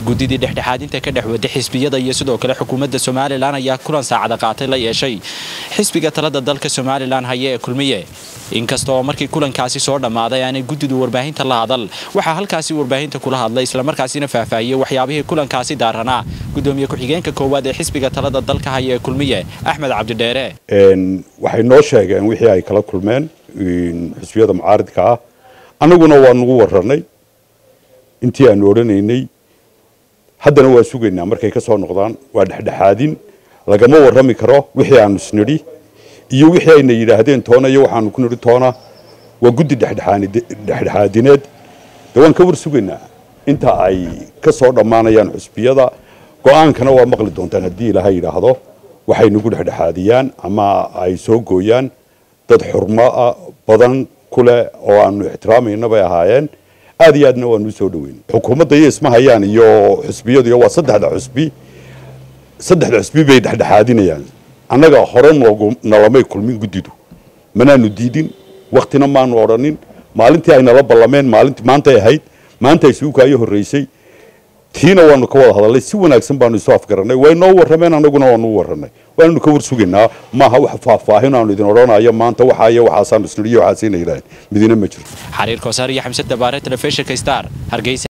guddidii dhexdhexaadinta ka dhex wada xisbiyada iyo sidoo kale xukuumadda somalilan ayaa kulan saacada qaatay la yeeshay xisbiga talada dalka somalilan haya ee kulmiye inkasta oo markii kulankaasi soo dhammaaday aanay guddidu warbaahinta la hadal waxaa halkaasi warbaahinta kula hadlay islamarkaasina faahfaahiyey waxyaabihii kulankaasi daaranaa gudoomiye ku-xigeenka koowaad ee xisbiga talada dalka haya ee kulmiye axmed cabdidheere waxay noo sheegeen wixii ay kala kulmeen xisbiyada mucaaridka ah annaguna waa nagu warranay intii aanu odhanaynay haddana waa sugaynaa markay ka soo noqdaan waa dhexdhexaadin lagama warrami karo wixii aanu isnidhi iyo wixii ayna yidhaahdeen toona iyo waxaanu ku nidhi toona waa guddi dhexdhexaadineed de waan ka war sugaynaa inta ay ka soo dhammaanayaan xusbiyada go-aankana waa maqli doontaan haddii ilaahay yidhaahdo waxay nagu dhexdhexaadiyaan ama ay soo gooyaan dad xurmo badan ku leh oo aanu ixtiraamayna bay ahaayeen aad iyo aadna waanu soo dhaweyn xukuumadda iyo isma hayaan iyo xusbiyadu iyo waa saddexda xusbi saddexda xusbi bay dhexdhexaadinayaan annaga hore noogu nalamay kulmin guddidu manaanu diidin waktina maanu odhanin maalintii ay nala ballameen maalintii maantay ahayd maanta ay suukaayo horreysay tiina waanu ka wada hadalnay si wanaagsan baanu isu afgaranay way noo warrameen annaguna waanu u warranay waananu ka war sugaynaa maaha wax faahfaahin aanu idin odhanayo maanta waxaa iyo waxaasaanu isnidhiyo waxaasina yidhaaheen midina ma jirto xariir koosaar iyo xamse dabaare telefishinka star hargeysa